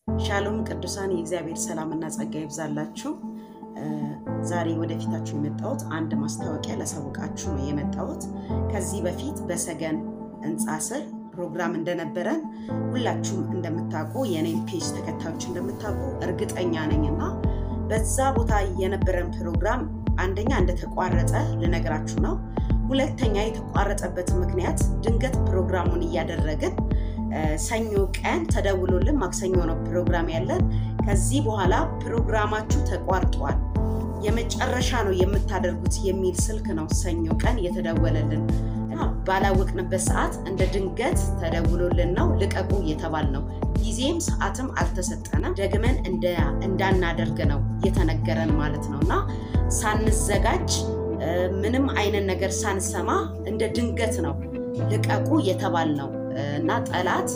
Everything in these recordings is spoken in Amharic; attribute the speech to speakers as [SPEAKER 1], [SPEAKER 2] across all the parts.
[SPEAKER 1] ሻሎም ቅዱሳን የእግዚአብሔር ሰላምና ጸጋ ይብዛላችሁ። ዛሬ ወደፊታችሁ የመጣሁት አንድ ማስታወቂያ ላሳውቃችሁ ነው የመጣሁት። ከዚህ በፊት በሰገን ህንፃ ስር ፕሮግራም እንደነበረን ሁላችሁም እንደምታውቁ የኔን ፔጅ ተከታዮች እንደምታውቁ እርግጠኛ ነኝ እና በዛ ቦታ የነበረን ፕሮግራም አንደኛ እንደተቋረጠ ልነግራችሁ ነው። ሁለተኛ የተቋረጠበት ምክንያት ድንገት ፕሮግራሙን እያደረግን ሰኞ ቀን ተደውሎልን ማክሰኞ ነው ፕሮግራም ያለን። ከዚህ በኋላ ፕሮግራማችሁ ተቋርጧል፣ የመጨረሻ ነው የምታደርጉት የሚል ስልክ ነው ሰኞ ቀን የተደወለልን። ባላወቅንበት ሰዓት እንደ ድንገት ተደውሎልን ነው ልቀቁ እየተባል ነው። ጊዜም ሰዓትም አልተሰጠንም። ደግመን እንዳናደርግ ነው የተነገረን ማለት ነው እና ሳንዘጋጅ ምንም አይነት ነገር ሳንሰማ እንደ ድንገት ነው ልቀቁ የተባል ነው እና ጠላት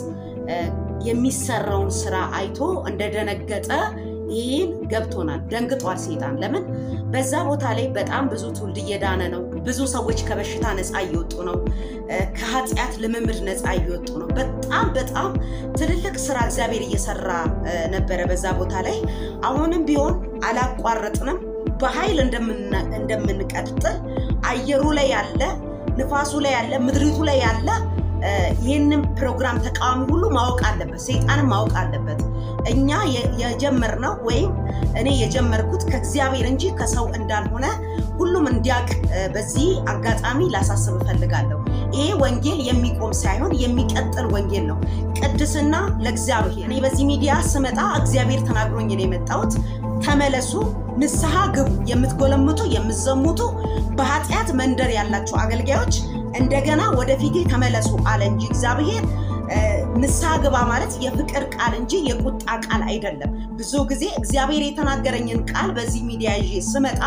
[SPEAKER 1] የሚሰራውን ስራ አይቶ እንደደነገጠ ይህን ገብቶናል። ደንግጧል ሴጣን። ለምን በዛ ቦታ ላይ በጣም ብዙ ትውልድ እየዳነ ነው። ብዙ ሰዎች ከበሽታ ነፃ እየወጡ ነው። ከኃጢአት ልምምድ ነፃ እየወጡ ነው። በጣም በጣም ትልልቅ ስራ እግዚአብሔር እየሰራ ነበረ በዛ ቦታ ላይ። አሁንም ቢሆን አላቋረጥንም። በኃይል እንደምንቀጥል አየሩ ላይ ያለ ንፋሱ ላይ ያለ ምድሪቱ ላይ ያለ ይህንን ፕሮግራም ተቃዋሚ ሁሉ ማወቅ አለበት። ሰይጣንም ማወቅ አለበት። እኛ የጀመርነው ወይም እኔ የጀመርኩት ከእግዚአብሔር እንጂ ከሰው እንዳልሆነ ሁሉም እንዲያውቅ በዚህ አጋጣሚ ላሳስብ እፈልጋለሁ። ይሄ ወንጌል የሚቆም ሳይሆን የሚቀጥል ወንጌል ነው። ቅድስና ለእግዚአብሔር። እኔ በዚህ ሚዲያ ስመጣ እግዚአብሔር ተናግሮኝ ነው የመጣሁት። ተመለሱ፣ ንስሐ ግቡ። የምትጎለምቱ የምትዘሙቱ፣ በኃጢአት መንደር ያላችሁ አገልጋዮች እንደገና ወደፊቴ ተመለሱ አለ እንጂ እግዚአብሔር ንስሐ ግባ ማለት የፍቅር ቃል እንጂ የቁጣ ቃል አይደለም። ብዙ ጊዜ እግዚአብሔር የተናገረኝን ቃል በዚህ ሚዲያ ይዤ ስመጣ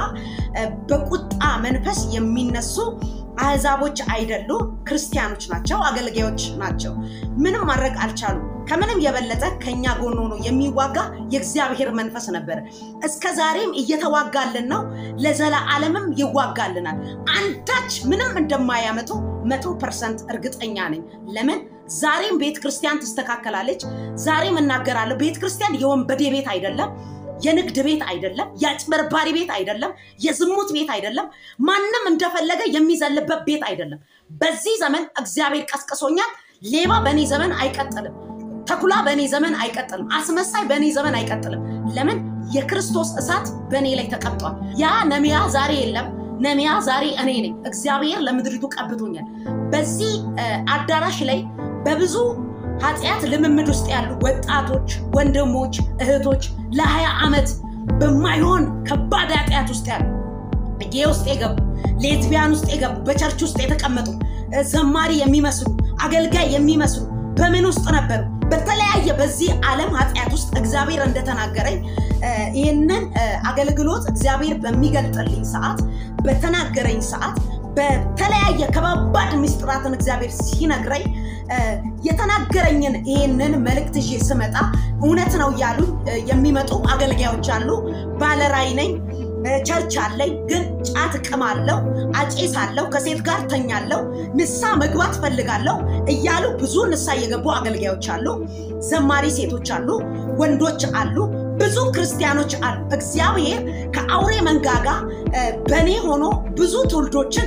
[SPEAKER 1] በቁጣ መንፈስ የሚነሱ አህዛቦች አይደሉም፣ ክርስቲያኖች ናቸው፣ አገልጋዮች ናቸው። ምንም ማድረግ አልቻሉም። ከምንም የበለጠ ከኛ ጎን ሆኖ የሚዋጋ የእግዚአብሔር መንፈስ ነበረ። እስከ ዛሬም እየተዋጋልን ነው፣ ለዘላለምም ይዋጋልናል። አንዳች ምንም እንደማያመጡ መቶ ፐርሰንት እርግጠኛ ነኝ። ለምን ዛሬም ቤተ ክርስቲያን ትስተካከላለች። ዛሬም እናገራለሁ። ቤተ ክርስቲያን የወንበዴ ቤት አይደለም። የንግድ ቤት አይደለም። የአጭበርባሪ ቤት አይደለም። የዝሙት ቤት አይደለም። ማንም እንደፈለገ የሚዘልበት ቤት አይደለም። በዚህ ዘመን እግዚአብሔር ቀስቅሶኛል። ሌባ በእኔ ዘመን አይቀጥልም። ተኩላ በእኔ ዘመን አይቀጥልም። አስመሳይ በእኔ ዘመን አይቀጥልም። ለምን? የክርስቶስ እሳት በእኔ ላይ ተቀምጧል። ያ ነሚያ ዛሬ የለም። ነሚያ ዛሬ እኔ ነኝ። እግዚአብሔር ለምድሪቱ ቀብቶኛል። በዚህ አዳራሽ ላይ በብዙ ኃጢአት ልምምድ ውስጥ ያሉ ወጣቶች፣ ወንድሞች፣ እህቶች ለሀያ ዓመት በማይሆን ከባድ ኃጢአት ውስጥ ያሉ ጌ ውስጥ የገቡ ሌዝቢያን ውስጥ የገቡ በቸርች ውስጥ የተቀመጡ ዘማሪ የሚመስሉ አገልጋይ የሚመስሉ በምን ውስጥ ነበሩ? በተለያየ በዚህ ዓለም ኃጢአት ውስጥ እግዚአብሔር እንደተናገረኝ ይህንን አገልግሎት እግዚአብሔር በሚገልጥልኝ ሰዓት በተናገረኝ ሰዓት በተለያየ ከባባድ ምስጢራትን እግዚአብሔር ሲነግረኝ የተናገረኝን ይህንን መልእክት ይዤ ስመጣ እውነት ነው እያሉ የሚመጡ አገልጋዮች አሉ። ባለራይ ነኝ፣ ቸርች አለኝ፣ ግን ጫት እቅማለሁ፣ አጨሳለሁ፣ ከሴት ጋር ተኛለሁ፣ ንሳ መግባት ፈልጋለሁ እያሉ ብዙ ንሳ እየገቡ አገልጋዮች አሉ። ዘማሪ ሴቶች አሉ፣ ወንዶች አሉ፣ ብዙ ክርስቲያኖች አሉ። እግዚአብሔር ከአውሬ መንጋጋ በእኔ ሆኖ ብዙ ትውልዶችን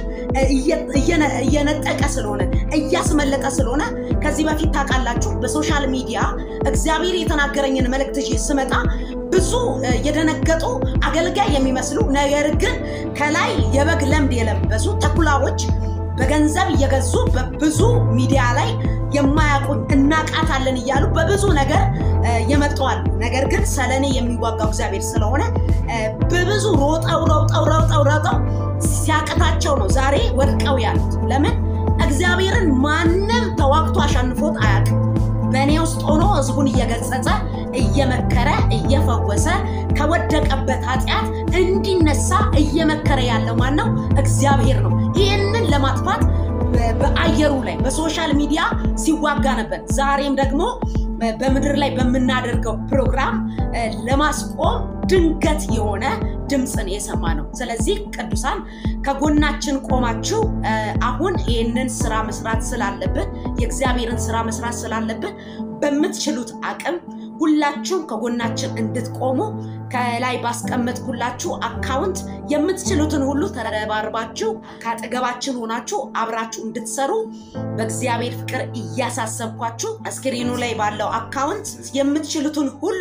[SPEAKER 1] እየነጠቀ ስለሆነ እያስመለጠ ስለሆነ ከዚህ በፊት ታውቃላችሁ፣ በሶሻል ሚዲያ እግዚአብሔር የተናገረኝን መልእክት ይዤ ስመጣ ብዙ የደነገጡ አገልጋይ የሚመስሉ ነገር ግን ከላይ የበግ ለምድ የለበሱ ተኩላዎች በገንዘብ እየገዙ በብዙ ሚዲያ ላይ የማያውቁኝ እናቃታለን እያሉ በብዙ ነገር የመጠዋል። ነገር ግን ስለኔ የሚዋጋው እግዚአብሔር ስለሆነ በብዙ ሮጠው ሮጠው ሮጠው ሮጠው ሲያቅታቸው ነው ዛሬ ወድቀው ያሉት። ለምን እግዚአብሔርን ማንም ተዋግቶ አሸንፎት አያውቅም። በእኔ ውስጥ ሆኖ ህዝቡን እየገጸጸ እየመከረ እየፈወሰ ከወደቀበት ኃጢአት እንዲነሳ እየመከረ ያለው ማን ነው? እግዚአብሔር ነው። ይህንን ለማጥፋት በአየሩ ላይ በሶሻል ሚዲያ ሲዋጋ ነበር። ዛሬም ደግሞ በምድር ላይ በምናደርገው ፕሮግራም ለማስቆም ድንገት የሆነ ድምፅን የሰማ ነው። ስለዚህ ቅዱሳን ከጎናችን ቆማችሁ አሁን ይህንን ስራ መስራት ስላለብን የእግዚአብሔርን ስራ መስራት ስላለብን በምትችሉት አቅም ሁላችሁም ከጎናችን እንድትቆሙ ከላይ ባስቀመጥኩላችሁ አካውንት የምትችሉትን ሁሉ ተረባርባችሁ ከአጠገባችን ሆናችሁ አብራችሁ እንድትሰሩ በእግዚአብሔር ፍቅር እያሳሰብኳችሁ እስክሪኑ ላይ ባለው አካውንት የምትችሉትን ሁሉ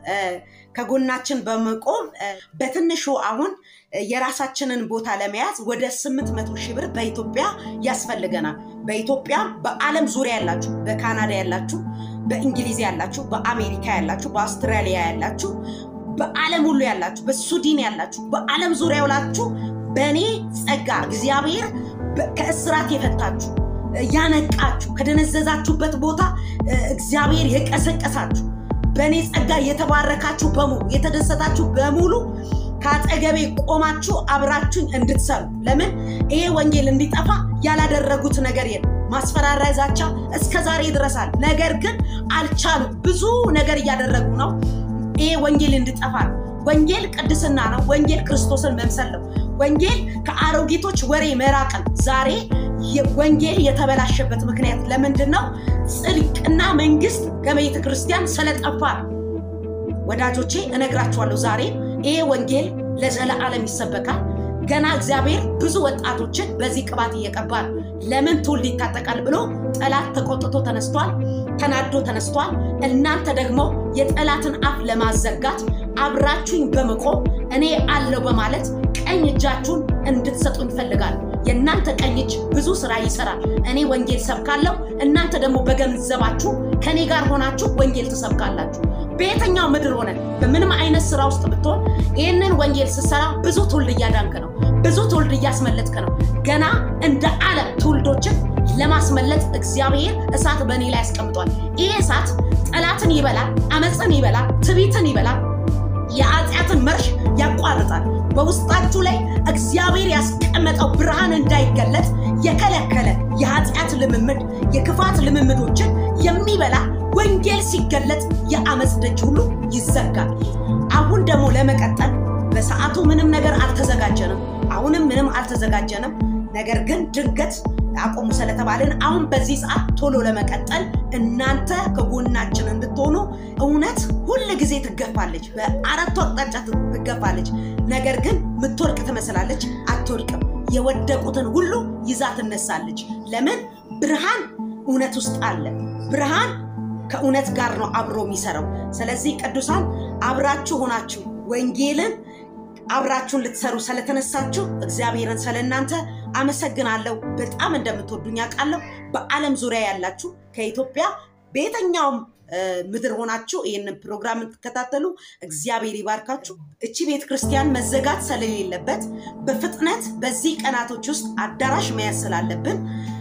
[SPEAKER 1] ከጎናችን በመቆም በትንሹ አሁን የራሳችንን ቦታ ለመያዝ ወደ 800 ሺህ ብር በኢትዮጵያ ያስፈልገናል። በኢትዮጵያ በዓለም ዙሪያ ያላችሁ፣ በካናዳ ያላችሁ፣ በእንግሊዝ ያላችሁ፣ በአሜሪካ ያላችሁ፣ በአውስትራሊያ ያላችሁ፣ በዓለም ሁሉ ያላችሁ፣ በሱዲን ያላችሁ፣ በዓለም ዙሪያ ያላችሁ በእኔ ጸጋ እግዚአብሔር ከእስራት የፈታችሁ ያነቃችሁ፣ ከደነዘዛችሁበት ቦታ እግዚአብሔር የቀሰቀሳችሁ በእኔ ጸጋ የተባረካችሁ በሙሉ የተደሰታችሁ በሙሉ ከአጠገቤ ቆማችሁ አብራችሁኝ እንድትሰሩ። ለምን ይሄ ወንጌል እንዲጠፋ ያላደረጉት ነገር የለም። ማስፈራሪያ፣ ዛቻ እስከ ዛሬ ይድረሳል። ነገር ግን አልቻሉም። ብዙ ነገር እያደረጉ ነው። ይሄ ወንጌል እንዲጠፋ ነው። ወንጌል ቅድስና ነው። ወንጌል ክርስቶስን መምሰል ነው። ወንጌል ከአሮጊቶች ወሬ መራቅን ዛሬ ወንጌል የተበላሸበት ምክንያት ለምንድን ነው? ጽድቅና መንግስት ከቤተ ክርስቲያን ስለጠፋ ነው። ወዳጆቼ እነግራችኋለሁ፣ ዛሬ ይሄ ወንጌል ለዘለዓለም ይሰበካል። ገና እግዚአብሔር ብዙ ወጣቶችን በዚህ ቅባት እየቀባ ነው። ለምን ትውልድ ይታጠቃል ብሎ ጠላት ተቆጥቶ ተነስቷል፣ ተናዶ ተነስቷል። እናንተ ደግሞ የጠላትን አፍ ለማዘጋት አብራችሁኝ በመቆም እኔ አለው በማለት ቀኝ እጃችሁን እንድትሰጡ ይፈልጋል። የእናንተ ቀኝ እጅ ብዙ ስራ ይሰራል። እኔ ወንጌል ሰብካለሁ፣ እናንተ ደግሞ በገንዘባችሁ ከኔ ጋር ሆናችሁ ወንጌል ትሰብካላችሁ። በየትኛው ምድር ሆነን በምንም አይነት ስራ ውስጥ ብትሆን ይህንን ወንጌል ስትሰራ ብዙ ትውልድ እያዳንክ ነው፣ ብዙ ትውልድ እያስመለጥክ ነው። ገና እንደ ዓለም ትውልዶችን ለማስመለጥ እግዚአብሔር እሳት በእኔ ላይ ያስቀምጧል። ይህ እሳት ጠላትን ይበላል፣ አመፅን ይበላል፣ ትቢትን ይበላል፣ የኃጢአትን መርሽ ያቋርጣል። በውስጣችሁ ላይ እግዚአብሔር ያስቀመጠው ብርሃን እንዳይገለጥ የከለከለ የኃጢአት ልምምድ የክፋት ልምምዶችን የሚበላ ወንጌል ሲገለጥ የአመፅ ደጅ ሁሉ ይዘጋል። አሁን ደግሞ ለመቀጠል በሰዓቱ ምንም ነገር አልተዘጋጀንም። አሁንም ምንም አልተዘጋጀንም። ነገር ግን ድንገት አቆሙ ስለተባልን አሁን በዚህ ሰዓት ቶሎ ለመቀጠል እናንተ ከጎናችን እንድትሆኑ እውነት ሁል ጊዜ ትገፋለች፣ በአራቱ አቅጣጫ ትገፋለች። ነገር ግን ምትወርቅ ትመስላለች፣ አትወድቅም። የወደቁትን ሁሉ ይዛ ትነሳለች። ለምን? ብርሃን እውነት ውስጥ አለ። ብርሃን ከእውነት ጋር ነው አብሮ የሚሰራው። ስለዚህ ቅዱሳን አብራችሁ ሆናችሁ ወንጌልን አብራችሁን ልትሰሩ ስለተነሳችሁ እግዚአብሔርን ስለእናንተ አመሰግናለሁ። በጣም እንደምትወዱኝ አውቃለሁ። በዓለም ዙሪያ ያላችሁ ከኢትዮጵያ በየትኛውም ምድር ሆናችሁ ይህንን ፕሮግራም የምትከታተሉ እግዚአብሔር ይባርካችሁ። እቺ ቤተ ክርስቲያን መዘጋት ስለሌለበት በፍጥነት በዚህ ቀናቶች ውስጥ አዳራሽ መያዝ ስላለብን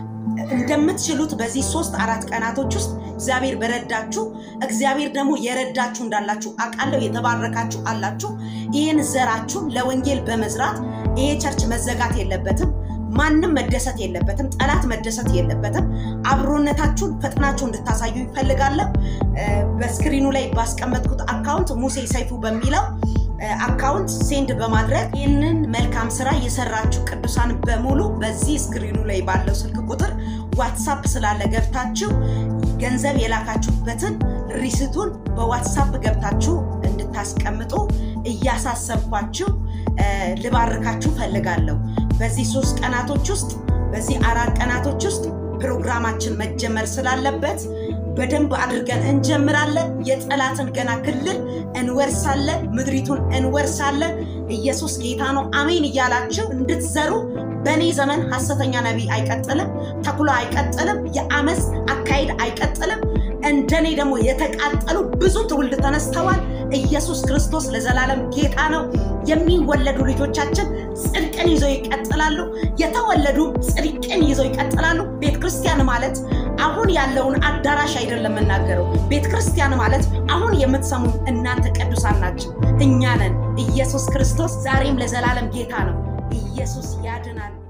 [SPEAKER 1] እንደምትችሉት በዚህ ሶስት አራት ቀናቶች ውስጥ እግዚአብሔር በረዳችሁ እግዚአብሔር ደግሞ የረዳችሁ እንዳላችሁ አውቃለሁ። የተባረካችሁ አላችሁ። ይህን ዘራችሁን ለወንጌል በመዝራት ይሄ ቸርች መዘጋት የለበትም። ማንም መደሰት የለበትም። ጠላት መደሰት የለበትም። አብሮነታችሁን ፈጥናችሁ እንድታሳዩ ይፈልጋለሁ። በስክሪኑ ላይ ባስቀመጥኩት አካውንት ሙሴ ሰይፉ በሚለው አካውንት ሴንድ በማድረግ ይህንን መልካም ስራ የሰራችሁ ቅዱሳን በሙሉ በዚህ ስክሪኑ ላይ ባለው ስልክ ቁጥር ዋትሳፕ ስላለ ገብታችሁ ገንዘብ የላካችሁበትን ሪሲቱን በዋትሳፕ ገብታችሁ እንድታስቀምጡ እያሳሰብኳችሁ ልባርካችሁ ፈልጋለሁ። በዚህ ሶስት ቀናቶች ውስጥ በዚህ አራት ቀናቶች ውስጥ ፕሮግራማችን መጀመር ስላለበት በደንብ አድርገን እንጀምራለን። የጠላትን ገና ክልል እንወርሳለን፣ ምድሪቱን እንወርሳለን። ኢየሱስ ጌታ ነው። አሜን እያላችሁ እንድትዘሩ በእኔ ዘመን ሐሰተኛ ነቢይ አይቀጥልም፣ ተኩላ አይቀጥልም፣ የአመፅ አካሄድ አይቀጥልም። እንደኔ ደግሞ የተቃጠሉ ብዙ ትውልድ ተነስተዋል። ኢየሱስ ክርስቶስ ለዘላለም ጌታ ነው። የሚወለዱ ልጆቻችን ጽድቅን ይዘው ይቀጥላሉ። የተወለዱ ጽድቅን ይዘው ይቀጥላሉ። ቤተ ክርስቲያን ማለት አሁን ያለውን አዳራሽ አይደለም የምናገረው። ቤተ ክርስቲያን ማለት አሁን የምትሰሙ እናንተ ቅዱሳን ናቸው፣ እኛ ነን። ኢየሱስ ክርስቶስ ዛሬም ለዘላለም ጌታ ነው። ኢየሱስ ያድናል።